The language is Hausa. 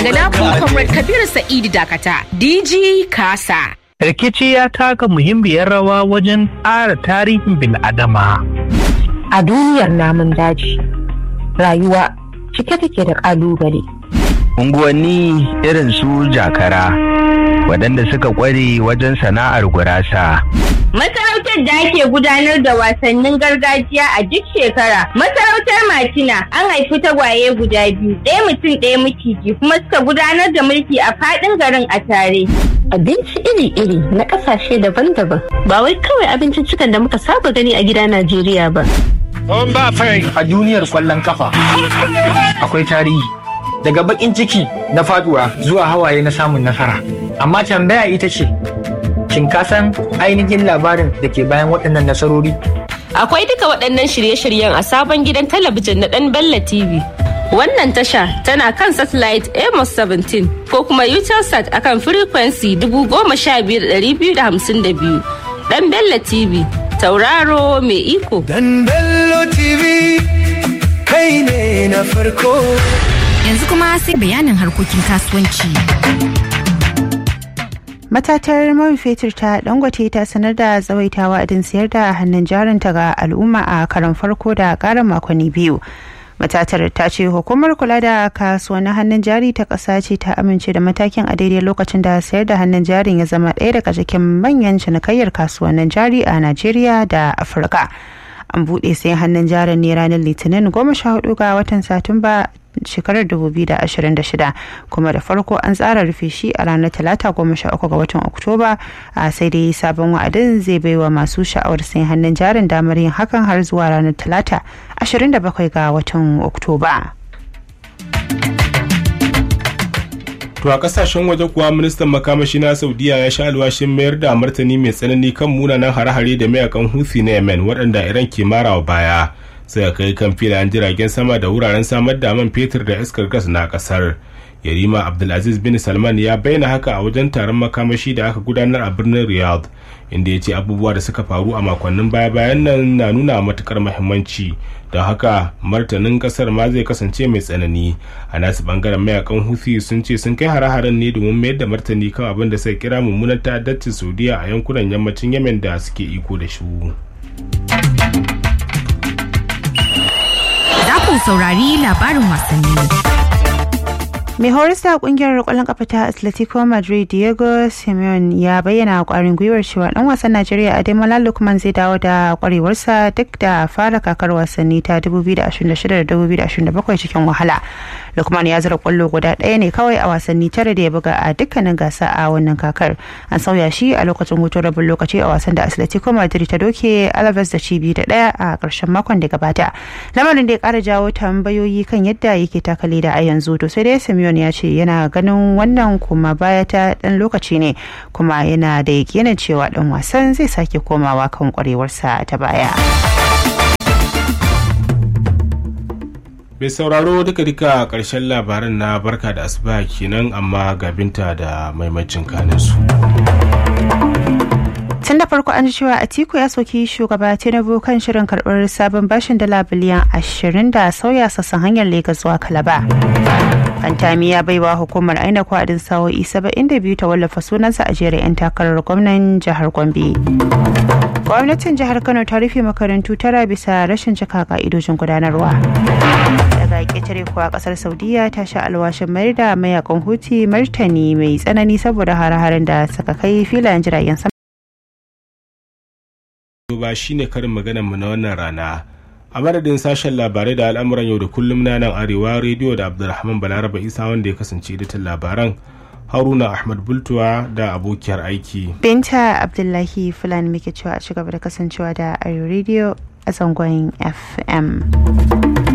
Ga nafin Comrade Kabiru Sa'idu Dakata, DG Kasa. rikici ya taka muhimmiyar rawa wajen ƙara tarihin bil'adama. A duniyar namun daji, rayuwa cike take da ƙalubale. unguwanni irin su jakara waɗanda suka ƙware wajen sana'ar gurasa Masarautar da ake gudanar da wasannin gargajiya a duk shekara. Masarautar Matina an haifi tagwaye guda biyu, ɗaya mutum ɗaya maciji kuma suka gudanar da mulki a faɗin garin a tare. Abinci iri-iri na ƙasashe daban-daban ba wai kawai abinciccikan da muka saba gani a gida Najeriya ba. a duniyar kwallon kafa akwai tarihi daga bakin ciki na faduwa zuwa hawaye na samun nasara amma tambaya ita ce shin ka san ainihin labarin da ke bayan waɗannan nasarori Akwai duka waɗannan shirye-shiryen a sabon gidan talabijin na ɗan Bella TV. Wannan tasha tana kan satellite Amos 17 ko kuma Utelsat akan frequency 15252. Ɗan Bella TV, tauraro mai iko. Dan Bello TV kai ne na farko. Yanzu kuma sai bayanin harkokin kasuwanci. Matatar man fetur ta Dangote ta sanar da tsawaitawa adin sayar da hannun jarinta ga al'umma a karon farko da ƙarin makonni biyu. Matatar ta ce hukumar kula da kasuwannin hannun jari ta ƙasa ce ta amince da matakin a daidai lokacin da sayar da hannun jarin ya zama ɗaya daga cikin manyan cinikayyar kasuwannin jari a Najeriya da Afirka. An buɗe sayan hannun jarin ne ranar Litinin goma sha hudu ga watan Satumba shekarar 2026 kuma da farko an tsara rufe shi a ranar talata goma sha uku ga watan oktoba a sai dai sabon wa'adin zai baiwa masu sha'awar sayan hannun jarin damar yin hakan har zuwa ranar talata 27 ga watan oktoba To a kasashen waje kuwa ministan makamashi na Saudiya ya sha alwashin mayar da martani mai tsanani kan munanan hare-hare da mayakan Houthi na Yemen waɗanda Iran ke marawa baya. sai kai kan filayen jiragen sama da wuraren samar da man fetur da iskar gas na kasar yarima abdulaziz bin salman ya bayyana haka a wajen taron makamashi da aka gudanar a birnin riyadh inda ya ce abubuwa da suka faru a makonnin baya-bayan nan na nuna matukar mahimmanci don haka martanin kasar ma zai kasance mai tsanani a nasu bangaren mayakan huthi sun ce sun kai hare-haren ne domin mayar da martani kan abin da sai kira mummunan ta'addancin saudiya a yankunan yammacin yemen da suke iko da shi Za ku saurari labarin wasanni. mai horis da kungiyar kwallon kafa ta atletico madrid diego simeon ya bayyana kwarin gwiwar cewa dan wasan najeriya ademola lukman zai dawo da kwarewarsa duk da fara kakar wasanni ta 2026-2027 cikin wahala lukman ya zira kwallo guda ɗaya ne kawai a wasanni tare da ya buga a dukkanin gasa a wannan kakar an sauya shi a lokacin hutun rabin lokaci a wasan da atletico madrid ta doke alaves da cibi da ɗaya a ƙarshen makon da gabata lamarin da ya ƙara jawo tambayoyi kan yadda yake takale da a yanzu to sai dai simeon ya ce yana ganin wannan kuma baya ta ɗan lokaci ne kuma yana da yakinin cewa ɗan wasan zai sake komawa kan kwarewarsa ta baya. mai sauraro duka duka karshen labaran na barka da asuba kenan amma gabinta da maimacin kaninsu. tun da farko an ji cewa atiku ya soki shugaba tinubu kan shirin karbar sabon bashin dala biliyan ashirin da sauya sassan hanyar legas zuwa kalaba fantami ya baiwa hukumar aina kwadin sa'o'i saba'in da biyu ta wallafa sunansa a jerin 'yan takarar gwamnan jihar gombe gwamnatin jihar kano ta rufe makarantu tara bisa rashin cika ka'idojin gudanarwa daga ƙetare kuwa ƙasar saudiya ta sha alwashin mayar da mayakan huti martani mai tsanani saboda hare-haren da suka kai filayen jiragen sama ba shine karin maganar mu na wannan rana a madadin sashen labarai da al'amuran yau da kullum na nan arewa rediyo da abdulrahman balaraba isa wanda ya kasance editan labaran haruna ahmad bultuwa da abokiyar aiki binta abdullahi fulani muke cewa a cigaba da kasancewa da arewa rediyo a zangon fm